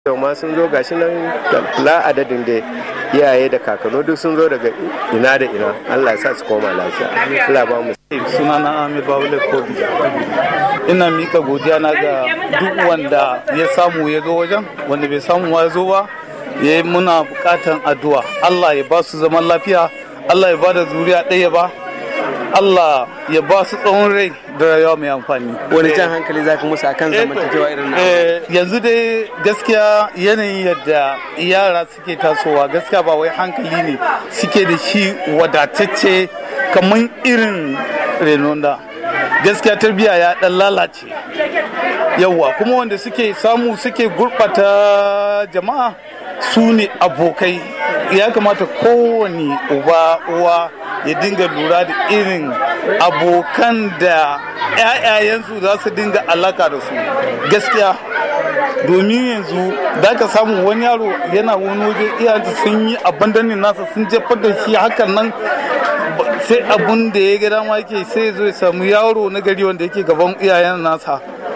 yau ma sun zo gashi nan la adadin da iyaye da kakanni duk sun zo daga ina da ina Allah ya sa su koma lafiya Allah ba mu sunana Amir Babule Kobi ina mika godiya na ga duk wanda ya samu ya ga wajen wanda bai samu ya zo ba ya yi muna bukatan addu'a Allah ya ba su zaman lafiya Allah ya ba da zuriya ɗaya ba Allah ya ba su tsawon rai da rayuwa mai amfani. wani jan hankali zaka musu akan zamantakewa irin na Eh, yanzu dai gaskiya yanayin yadda yara suke tasowa gaskiya ba wai hankali ne suke da shi wadatacce kamar irin renon da gaskiya tarbiyya ya dan lalace yawwa kuma wanda suke samu suke gurɓata jama'a su ne abokai ya kamata kowane uba uwa ya dinga lura da irin abokan da 'ya'yayensu za su dinga alaka da su gaskiya domin yanzu za ka samu wani yaro yana wani waje iyayensa sun yi abandonin nasa sun jefar da shi hakan nan ba- sai abun da ya ga dama yake sai ya zo ya samu yaro na gari wanda yake gaban iyayen nasa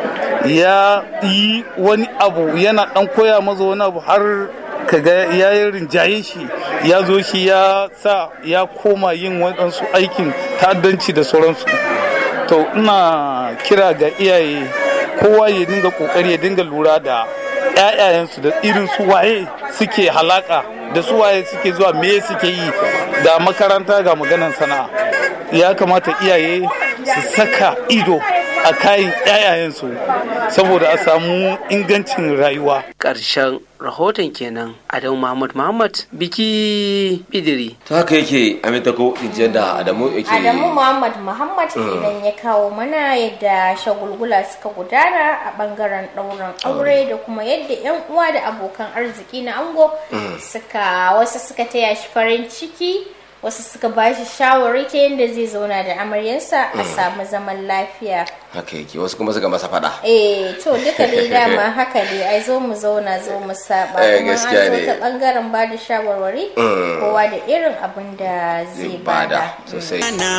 ya yi wani abu yana dan koya maza wani abu har kaga ya yi rinjaye shi ya zo shi ya sa ya koma yin waɗansu aikin ta'addanci da sauransu to ina kira ga iyaye kowa ya dinga kokari ya dinga lura da 'ya'yayensu da irin su waye suke halaka da su waye suke zuwa me suke yi da makaranta ga maganan sana'a ya kamata iyaye su saka ido a kayan 'ya'yayensu saboda a samu ingancin rayuwa ƙarshen rahoton kenan adamu muhammad muhammad biki bidiri ta haka yake amintako injiyar da adamu yake Adamu Muhammad Muhammad idan ya kawo mana yadda shagulgula suka gudana a bangaren ɗaurin aure da kuma yadda 'yan uwa da abokan arziki na ango suka wasu suka taya shi farin ciki wasu suka ba shi shawari ta yadda zai zauna da amaryarsa a samu zaman lafiya. haka yake wasu kuma suka masa fada Eh to duka dai dama haka dai ai zo mu zauna zo mu saba Eh, kuma an gaskiya zo ne. ta bangaren ba da shawarwari kowa da irin abin da zai zai bada bada. sosai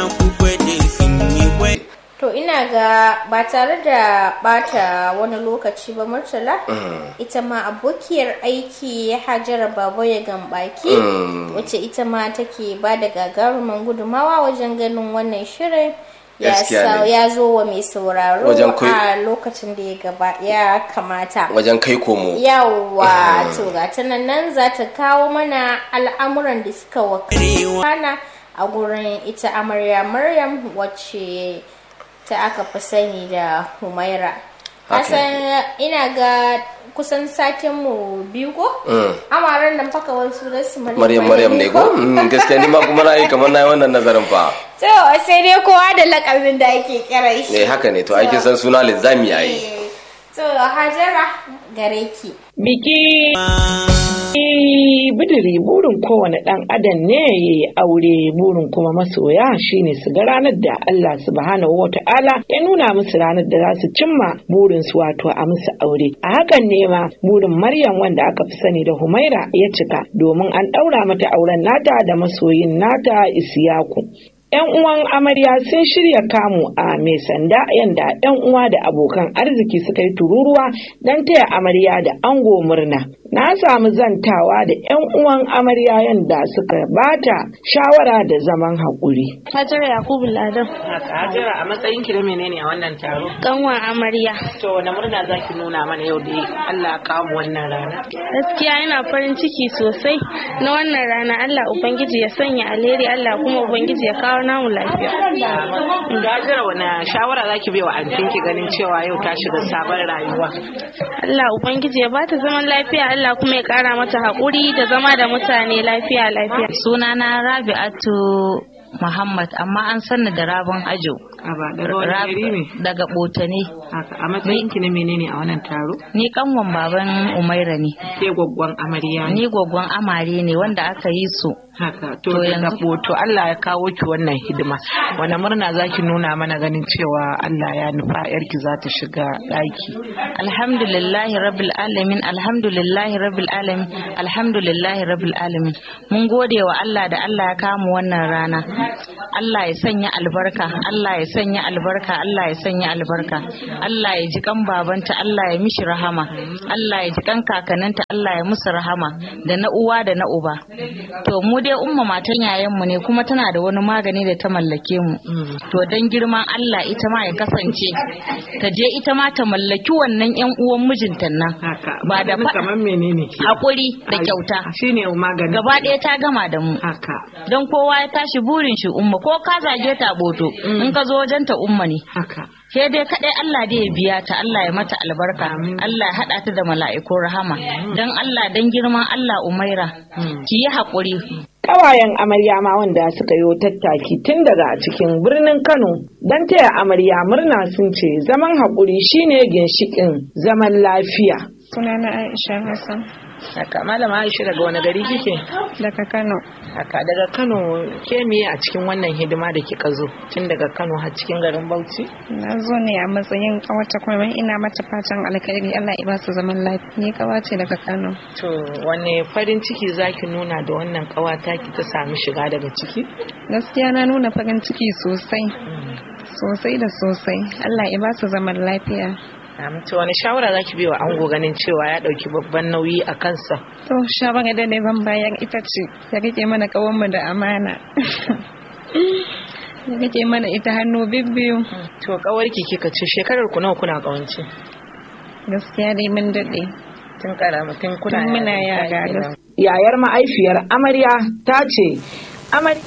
To ina ga ba tare da bata wani lokaci ba Murtala ita ma abokiyar aiki Hajara Baba ya gambaki wacce ita ma take ba da gagarumin gudumawa wajen ganin wannan shirin ya Gaskiya sa- ne. ya zo wa mai sauraro Wajen kai- a lokacin da ya gaba ya kamata. wajen kai komo Yawwa to ga ta nan nan za ta kawo mana al'amuran da suka wakana a gurin ita amarya Maryam wacce ta aka fi sani da Humaira. Haka Kasan ina ga kusan satin mu biyu ko? Amaran nan faka wasu da su maryam maryam ne ko Mm, gaskiya ni ma kuma na yi kamar na yi wannan nazarin fa To sai dai kowa da lakabin da ake kira shi. ne haka ne to aikin san suna linzami yayi Eh, To Hajara gare ki. Biki bidiri burin kowane ɗan adam ne ya yi aure burin kuma masoya shine su ga ranar da Allah subhanahu wa ta'ala ya nuna musu ranar da za su cimma burin su wato a musu aure a hakan ne ma burin Maryam wanda aka fi sani da Humaira ya cika domin an ɗaura mata auren nata da masoyin nata Isiyaku 'Yan uwan amarya sun shirya kamu a mai sanda yanda 'yan uwa da abokan arziki suka yi tururuwa don taya amarya da ango murna. Na samu zantawa da 'yan uwan amarya yanda suka bata shawara da zaman haƙuri. Hajara Yakubu Ladan, Hajara a matsayin ki da menene a wannan taro? kanwan amarya. To wani murna za ki nuna mana yau da Allah kawo wannan rana. Gaskiya ina farin ciki sosai na wannan rana Allah Ubangiji ya sanya alheri Allah kuma Ubangiji ya kawo namu lafiya. Hajara wani shawara za ki bai wa antinki ganin cewa yau ta shiga sabon rayuwa? Allah Ubangiji ya bata zaman lafiya Allah kuma ya kara mata haƙuri da zama da mutane lafiya lafiya. sunana rabi'atu muhammad amma an sanni da rabon ajo Rab- daga botane A matsayin ki na menene a wannan taro? ni kanwan baban umaira ne Ke gwaggwan amarya ni gwaggon amare ne wanda aka yi su Haka, To to yanzu- yanzu to Allah ya kawo ki wannan hidima. Wani murna za ki nuna mana ganin cewa Allah ya nufa yarki za ta shiga ɗaki. alhamdulillahi rabbil alamin alhamdulillahi rabbil alamin alhamdulillahi rabbil alamin mun gode wa Allah da Allah ya kamu wannan rana Allah ya sanya albarka Allah ya sanya albarka Allah ya sanya albarka Allah ya ji kan babanta Allah ya mishi rahama Allah ya ji kan kakanninta Allah ya musu rahama da na uwa da na uba to mu dai umma matan yayan mu ne kuma tana da wani magani da ta mallake mu to dan girman Allah ita ma ya kasance ta je ita ma ta mallaki wannan yan uwan mijinta nan ba da fa- kamar menene hakuri da kyauta shine magani gaba ɗaya ta gama da mu haka don kowa ya tashi burin shi umma ko ka zage ta boto in ka zo wajen ta umma ne haka ke dai kadai Allah dai ya biya ta Allah ya mata albarka Allah ya hada ta da mala'ikun rahama dan Allah dan girman Allah Umaira ki yi hakuri Ƙawayen amarya ma wanda suka yi tattaki tun daga cikin birnin Kano don taya amarya murna sun ce zaman haƙuri shine ginshiƙin zaman lafiya. Sunana Aisha Hassan Haka malama Aisha daga wani gari kike? daga Kano. Haka daga Kano ke miye a cikin wannan hidima da kika zo tun daga Kano har cikin garin Bauchi? Na zo ne a matsayin kawata kuma ina mata fatan alkhairi Allah ya ba su zaman lafiya. Ni kawace daga Kano. To wane farin ciki zaki nuna da wannan ƙawata ki ta sami shiga daga ciki? Gaskiya na nuna farin ciki sosai. Sosai da sosai. Allah ya ba su zaman lafiya. Am, To wani shawara zaki bai wa ango ganin cewa ya ɗauki babban nauyi a kansa? To shawara da ne ban bayar ita ce ya rike mana kawanmu da amana. Ya rike mana ita hannu bibbiyu. To ƙawarki kika ce shekarar ku nawa kuna ƙawance? Gaskiya dai mun daɗe. Tun karama tun kuna Tun muna yara yara, kenan. Yayar ma'aifiyar amarya ta ce amarya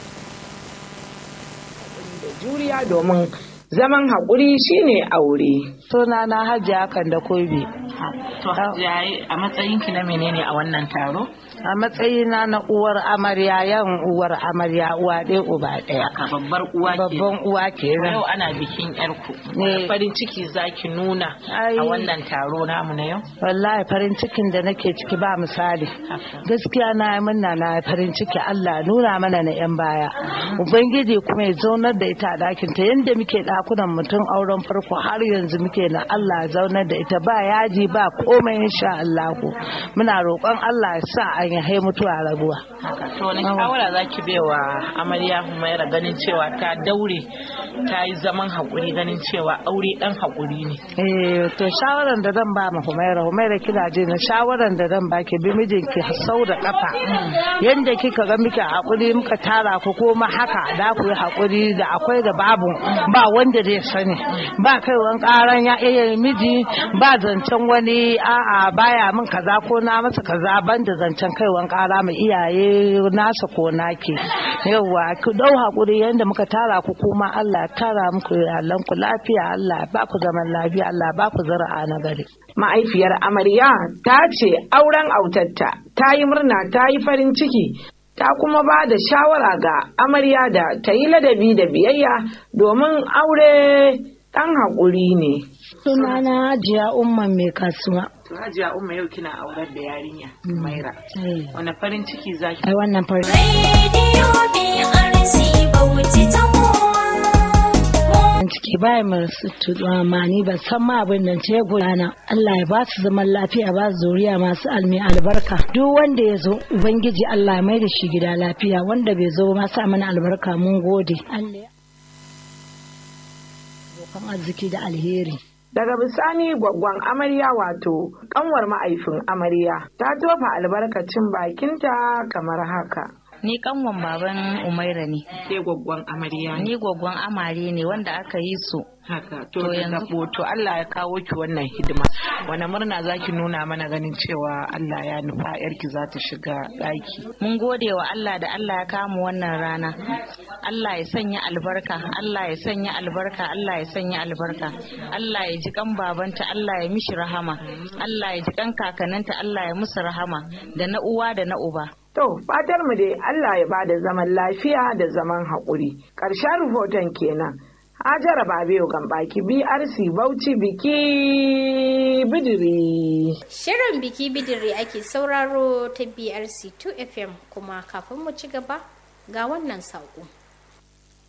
da juriya domin zaman haƙuri shine aure. Suna na hajiya kan da kobe. To hajiya a matsayinki na menene a wannan taro? A matsayina na uwar amarya yan uwar amarya uwa ɗaya uba ɗaya. A babbar uwa ke. Babban uwa kenan. Yau ana bikin yarku. Ne. Wani farin ciki zaki nuna Ai. a wannan taro namu na yau? Wallahi farin cikin da nake ciki ba misali. Gaskiya na yi murna na yi farin ciki Allah ya nuna mana na 'yan baya. Ubangiji kuma ya zaunar da ita a ɗakin ta yadda muke ɗakunan mutum auren farko har yanzu muke na Allah ya zaunar da ita ba yaji ba komai insha Allah Muna roƙon Allah ya sa an yi mutuwa rabuwa. Haka. To wani shawara zaki bai wa amarya Humaira ganin cewa ta daure ta yi zaman haƙuri ganin cewa aure ɗan haƙuri ne. Eh, to shawaran da zan ba ma Humaira, Humaira kina ji na shawaran da zan baki bi mijinki sau da kafa. Yanda kika ga muke hakuri muka tara ku kuma haka da ku yi hakuri da akwai da babu ba wanda zai sani. Ba kaiwan karan ya iya miji ba zancen wani a'a baya min kaza ko na masa kaza ban da zancen kaiwan kara mu iyaye nasa ko naki. Yawwa ku dau hakuri yanda muka tara ku kuma Allah ya tara muku iyalan ku lafiya Allah ya ba ku zaman lafiya Allah ya ba ku zara'a na gari. Ma'aifiyar amarya ta ce auren autarta ta yi murna ta yi farin ciki ta kuma ba da shawara ga amarya da ta yi ladabi da biyayya domin aure ɗan haƙuri ne. Sunana Hajiya Umman mai kasuwa. To Hajiya Umma yau kina aurar da yarinya Maira. Eh. Wani farin ciki zaki Ai wannan farin ciki baya masu tuɗuwa ba san ma abin nan ce gudana Allah ya ba su zaman lafiya ba su zuriya masu almi albarka duk wanda ya zo ubangiji Allah ya mai da shi gida lafiya wanda bai zo ba sa mana albarka mun gode Allah ya abokan arziki da alheri Daga bisani gwaggwan amarya wato kanwar ma'aifin amarya ta tofa albarkacin bakinta kamar haka. ni kanwan baban Umaira ne Ke gwaggwan amarya ni gwaggon amare ne wanda aka yi su Haka to To yanzu yanzu- to Allah ya kawo ki wannan hidima. Wani murna zaki nuna mana ganin cewa Allah ya nufa yarki za ta shiga ɗaki. mun gode wa Allah da Allah ya kama wannan rana Allah ya sanya albarka Allah ya sanya albarka Allah ya sanya albarka Allah ya ji kan babanta Allah ya mishi rahama Allah ya ji kan kakanninta Allah ya musu rahama da na uwa da na uba To, fatar mu dai Allah ya bada zaman lafiya da zaman haƙuri. Ƙarshen rahoton kenan. Hajara Babiyo Gambaki BRC Bauchi biki bidiri. Shirin biki bidiri ake sauraro ta BRC 2 FM kuma kafin mu ci gaba ga wannan saƙo.